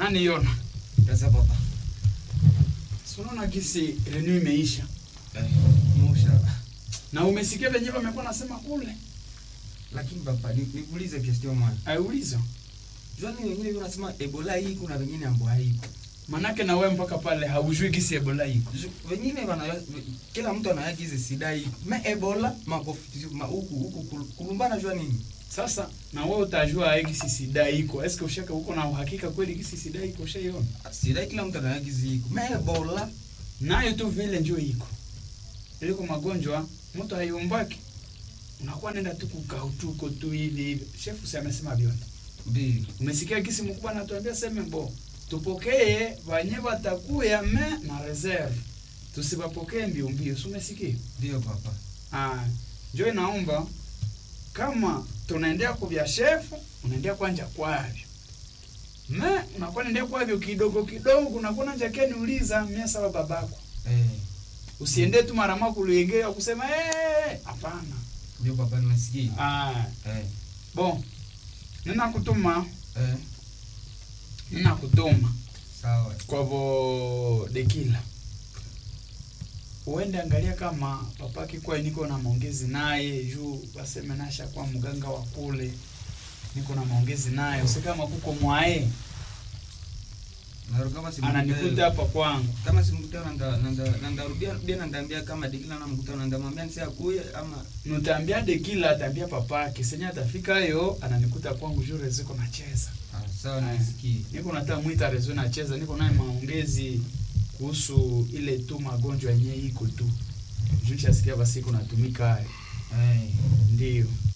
nani yona Sasa papa. Si unaona gisi renew imeisha Eh, musha. na umesikia venye wamekuwa nasema kule Lakini papa, ni- nikuulize question moja. aiulizo Jwani wengine wanasema Ebola hii kuna wengine ambo haiko. manake na wewe mpaka pale haujui gisi ebola iko Ju- Wengine wana kila mtu anayaki hizi sida iko. Me Ebola makofi ma huku huku kul- kulumbana jua nini? sasa na wewe utajua gisi sida iko eske ushaka uko na uhakika kweli gisi sida iko ushaiona Sida kila mtu anayaki hizi iko. Me Ebola nayo tu vile njo iko iliko magonjwa mtu haiumbaki unakuwa nenda tu kukautuko tu hivi hivi shefu si amesema vyote mbili. umesikia gisi mkubwa anatuambia seme bo tupokee wanye watakuya me na reserve tusipapokee mbio mbio si umesikia Ndio papa. ah njo inaomba kama tunaendea kuvya shefu unaendea kwanja kwavyo me unakuwa naendea kwavyo kidogo kidogo unakuwa nanja keniuliza mia saba babako Eh, usiende tu mara moja kulegea kusema eh hapana ndio papa nimesikia. ah Eh. bon nina kutuma Eh. nina kutuma Sawa. kwa vo dekila uende angalia kama papaki kwa niko na maongezi naye juu waseme nasha kwa mganga wa kule niko na maongezi naye usikama kuko mwae Na kama si ananikuta hapa kwangu kama simkutana nda nanda nanda rudia rudia nandambia kama dikila na mkutana ndamwambia nisi akuye ama nutaambia dekila ataambia papake senye atafika yo ananikuta kwangu juu reziko nacheza ah, sawa Aya. nisikie. niko nataka mwita rezo nacheza niko naye maongezi kuhusu ile tu magonjwa yenyewe iko tu juu nishasikia basi iko natumika hayo Eh. ndio